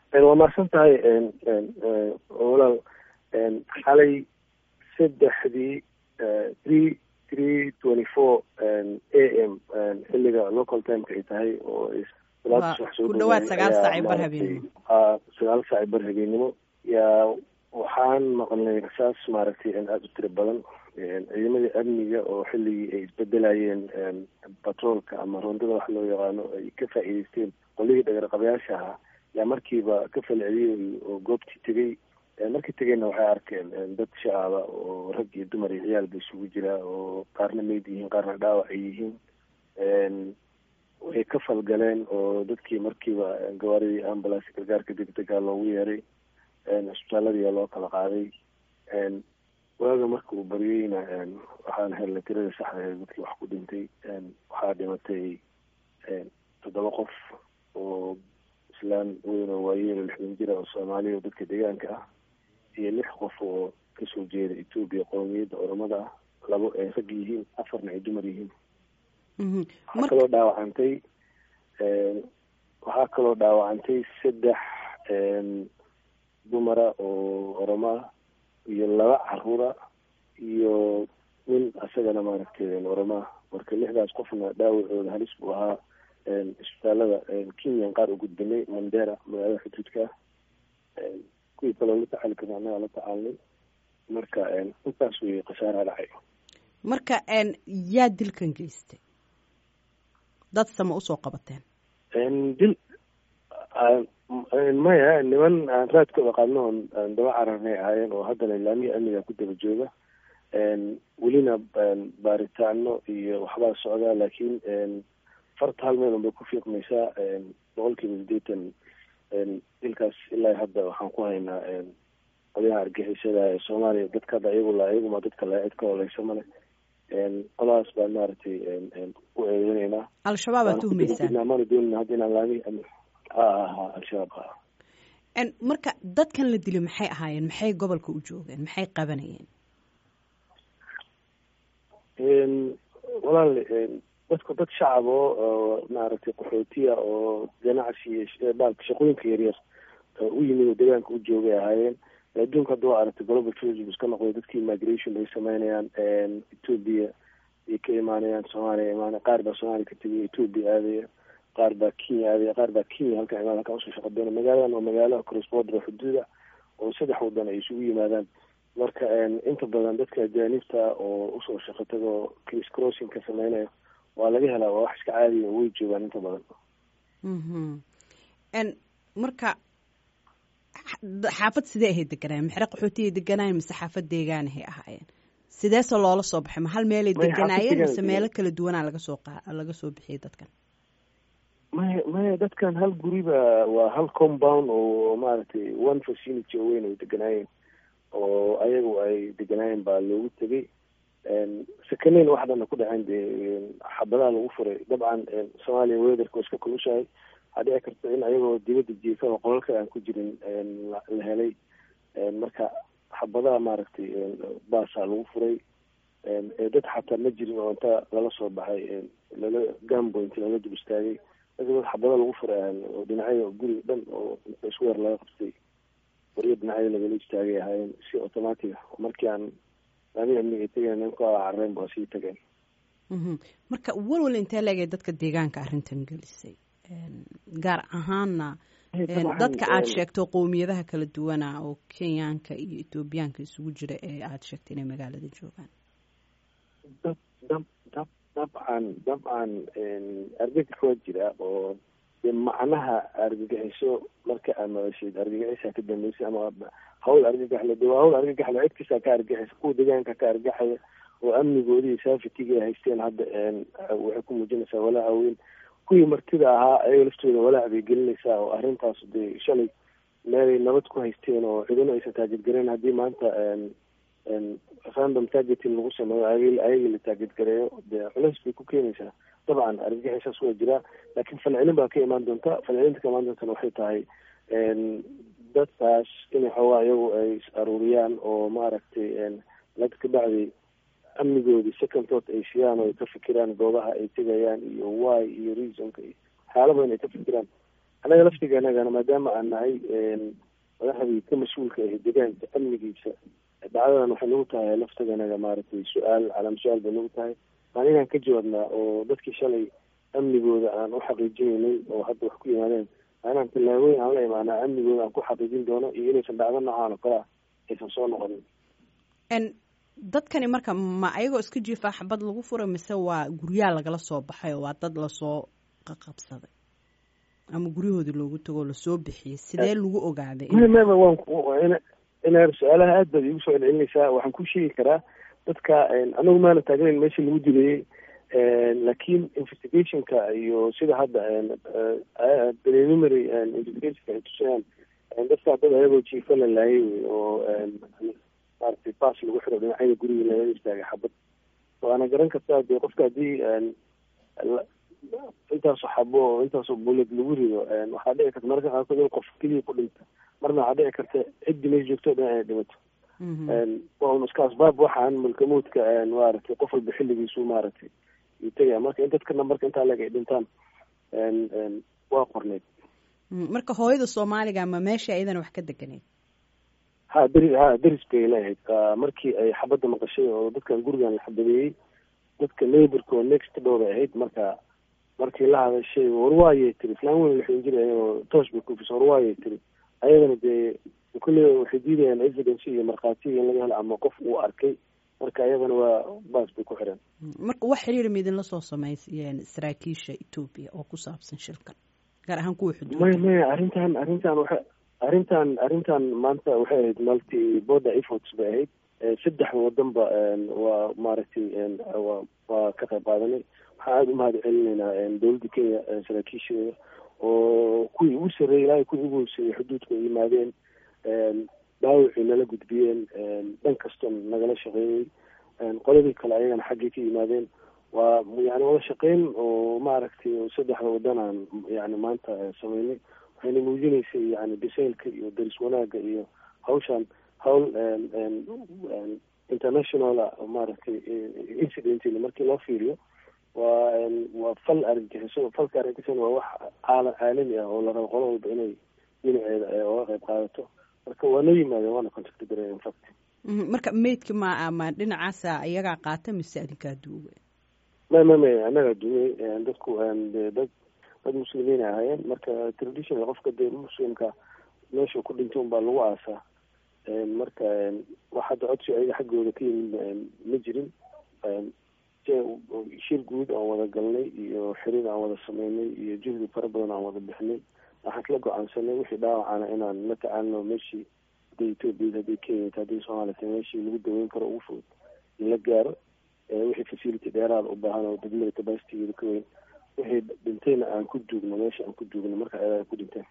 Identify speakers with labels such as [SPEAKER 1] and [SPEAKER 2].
[SPEAKER 1] waa mahadsan tahay walaal xalay saddexdii three three twenty four a m xilliga local timeka ay tahay oo
[SPEAKER 2] ku dhawaad sagaal saaci bar habeenimo
[SPEAKER 1] sagaal saaci bar habeenimo yaa waxaan maqlnay rasaas maaragtay aada u tiro badan ciidamadii amniga oo xilligii ay isbedelayeen batroolka ama rondada wax loo yaqaano ay ka faa'iideysteen qolihii dhagarqabayaasha ahaa yaa markiiba ka falceliyey oo goobtii tegey markii tegeyna waxay arkeen dad shacaba oo rag iyo dumar iyo ciyaal ba isugu jira oo qaarna meyd yihiin qaarna dhaawac ay yihiin way ka falgaleen oo dadkii markiiba gawaaridii ambulance gargaarka degdega loogu yeeray cisbitaaladiiyaa loo kala qaaday waaga marka uu baryeyna waxaan helnay tirada saxda ee dadkii wax ku dhintay waxaa dhimatay toddoba qof oo islaan weyn oo waayeelo lixdan jira oo soomaaliya oo dadka deegaanka ah iyo lix qof oo kasoo jeeda etoobiya qoomiyadda oromada ah labo ay rag yihiin afarna ay dumar yihiin waxaa kaloo dhaawacantay waxaa kaloo dhaawacantay saddex dumara oo oromo ah iyo laba caruura iyo nin asagana maaragtay oromaa marka lixdaas qofna dhaawacooda halis buu ahaa isbitaalada kenyan qaar u gudbinay mandera magaalada xuduudka ah kuwii kaloo la tacaali karna annagaa la tacaalnay marka intaas wey khasaaraha dhacay
[SPEAKER 2] marka yaa dilkan geystay dad sama usoo qabateen
[SPEAKER 1] dil maya niman aan raadkooda qaadno oon daba cararnay ahaayeen oo haddana ilaamihii amniga ku daba jooga welina baaritaano iyo waxbaa socdaa laakiin farta hal meel unbay ku fiiqmaysaa boqol kiiba sideetan dilkaas ilaa hadda waxaan ku haynaa qolyaha argixisada ee soomaaliya dadka hadda iyagu la iyaguma dadka la cid ka oleysa male qoladaas baan maaragtay u eedeyneynaa
[SPEAKER 2] al-shabaab aad tuhmaysaan
[SPEAKER 1] mana doonina hadda inaan laami ha ha al-shabaab ha
[SPEAKER 2] marka dadkan la dili maxay ahaayeen maxay gobolka u joogeen maxay qabanayeen
[SPEAKER 1] walaal dadku dad shacab oo maaragtay qaxootiya oo ganacsi baalka shaqooyinka yaryar u yimid oo deegaanka u joogay ahaayeen adduunka hadda waa aragtay global tourism iska noqday dadkii migration bay sameynayaan ethoobia ay ka imaanayaan soomaaliya imaanaya qaar baa soomaaliya ka tegay ethoobia aadaya qaar baa kenya aadaya qaar baa kenya halkan imaan halkan usoo shaqa doona magaaladan waa magaalo cross border xuduuda oo saddex wadan ay isugu yimaadaan marka inta badan dadka ajaanibta oo usoo shaqo tagoo cris crossing ka sameynaya waa laga helaa waa wax iska caadiya oo way joogaan inta badan
[SPEAKER 2] marka xaafad sidee ahay deganaayeen maxre qaxootiyay deganaayeen mise xaafad deegaanahay ahaayeen sideese loola soo baxay ma hal meelay deganaayeen mise meelo kala duwanaa laga soo qa laga soo bixiyay dadkan
[SPEAKER 1] maya maya dadkan hal guriba waa hal compound oo maaragtay one facility oo weyn ay deganaayeen oo ayagu ay deganaayeen baa loogu tegay sakaneyn wax dhanna ku dhaceen dee xabadaha lagu furay dabcan soomaaliya weatherka waa iska kulushahay waxaa dhici karta in ayagoo dibadda jiifa oo qolalka aan ku jirin la helay marka xabadaha maaragtay baasaa lagu furay dad xataa ma jirin oo inta lala soo baxay lala gamboint lala dul istaagay dadka dad xabada lagu furay oo dhinacyada guriga dhan oo isku yar laga qabtay waryo dhinacyada lagala istaagay ahaayeen si automatic ah markii aan laami amniga tegeen ninka carreyn ba sii tageen
[SPEAKER 2] marka walwal intee leegay dadka deegaanka arrintan gelisay gaar ahaanna dadka aada sheegto qowmiyadaha kala duwana oo kenyaanka iyo ethoobiyaanka isugu jira ee aada sheegtay inay magaalada joogaan
[SPEAKER 1] dab dab dab dabcan dabcan argagax waa jira oo de macnaha argagaxiso marka aad madashayd argagaxisa ka dambeysay ama hawl argagaxle de waa hawl argagaxle cid kastaa ka argagaxaysa kuwa deegaanka ka argagaxaya oo amnigoodii safetiga ay haysteen hadda waxay ku muujinaysaa walaaca weyn kuwii martida ahaa ayaga laftooda walaac bay gelinaysaa oo arrintaas dee shalay meelay nabad ku haysteen oo cidina aysan taajidgareen haddii maanta random targeting lagu sameeyo ayaga la taajidgareeyo dee culeys bay ku keenaysaa dabcan argagixisaas waa jiraa laakiin falcelin baa ka imaan doonta falcelinta ka imaan doontana waxay tahay dadkaas inay xoogaa iyagu ay is aruuriyaan oo maaragtay lad ka bacdi amnigoodii second thought ay shiyaan oo ay ka fikiraan goobaha ay tegayaan iyo why iyo reasonka iyo waxyaala badan ay ka fikiraan annaga laftiganagana maadaama aan nahay madaxdii ka mas-uulka ah deegaanka amnigiisa dhacdadan waxay nagu tahay laftaganaga maaragtay su-aal calaam su-aal bay nagu tahay maan inaan ka jawaabnaa oo dadkii shalay amnigooda aan u xaqiijinaynay oo hadda wax ku yimaadeen inaan tillaabooyin aan la imaanaa amnigooda aan ku xaqiijin doono iyo inaysan dhacdo noocaan oo kale ah aysan soo noqonin
[SPEAKER 2] dadkani marka ma ayagoo iska jiifaa xabad lagu fura mise waa guryaha lagala soo baxay oo waa dad lasoo qaqabsaday ama guryahoodii loogu tago lasoo bixiyey sidee lagu ogaaday
[SPEAKER 1] mama waan inaar su-aalaha aad baad iigu soo celcelinaysaa waxaan ku sheegi karaa dadka anagu maana taagnayn meeshii lagu dilayey laakiin investigationka iyo sida hadda preliminary investigationka ay tusayaan dadkaa dad ayagoo jiifa la laayay wey oo maaragtay bas lagu xiro dhinacyada guriga lagaga istaagay xabad waana garan kartaa dee qofka haddii intaasoo xabo oo intaasoo bulad lagu rido waxaa dhici karta mararka qaarkood in qof keliya ku dhinta marna waxaa dhici karta ciddi meesha joogto dhan inay dhimato waa un iska asbaab waxaan mulkamuudka maaragtay qof walba xilligiisu maaragtay uu tegaya marka in dadka nambarka intaa leg ay dhintaan waa qorneyd
[SPEAKER 2] marka hooyada soomaaliga ma meesha iyadana wax ka deganeyd
[SPEAKER 1] ha deri ha deris bay leehayd markii ay xabadda maqashay oo dadkan gurigan la xabadeeyey dadka neighborka oo next door bay ahayd marka markii la hadashay warwaayay tiri islaan weyn laxin jiray ayagoo toosh bay kufisa warwaayay tiri ayagana dee kulle waxay diidayaan evidence iyo markhaatiga in laga helo ama qof uu arkay marka ayagana waa baas bay ku xireen
[SPEAKER 2] marka wax xiriir ma idinla soo samaysayeen saraakiisha etoobiya oo ku saabsan shilkan gaar ahaan kuwa xuduud
[SPEAKER 1] maya maya arrintan arrintan waxa arrintan arrintan maanta waxay ahayd multi border efforts bay ahayd saddexda wadanba waa maaragtay waa waa ka qayb qaadanay waxaan aada u mahad celinaynaa dowladda kenya saraakiisheeda oo kuwii ugu sarreeyay ilaahay kuwii ugu hooseeyey xuduudka ay yimaadeen dhaawacii nala gudbiyeen dhan kastoo nagala shaqeeyey qoladii kale ayagana xaggay ka yimaadeen waa yani wada shaqeyn oo maaragtay saddexda wadanaan yani maanta sameynay waxayna muujinaysay yani bisaylka iyo daris wanaagga iyo hawshan hawl internationala maaragtay incidentl markii loo fiiriyo waa waa fal argagixiso falka argagixisona waa wax caala caalami ah oo la rabo qolo walba inay dhinaceeda oga qayb qaadato marka waa noo yimaadeen waana contacti gareen infact
[SPEAKER 2] marka maydka ma ma dhinacaasa iyagaa qaata mise adinkaa duuga
[SPEAKER 1] ma ma ma annagaa duugay dadku de dad dad muslimiin ay ahaayeen marka traditional qofka dee muslimka meesha ku dhintay unbaa lagu aasaa marka wax hadda codsi ayaga xaggooda ka yimid ma jirin shir guud aan wada galnay iyo xiriir aan wada sameynay iyo juhdi fara badan aan wada bixinay waxaan kala go-aansanay wixii dhaawacana inaan la tacaalino meeshii hadday etoobiya hadday kenya hadday soomaaliya tahay meeshii lagu daweyn karo ugu fudud in la gaaro wixii facility dheeraada u baahan oo degmada capacitygeeda ka weyn wixii dhintayna aan ku duugno meesha aan ku duugno marka ayaga ku dhinteen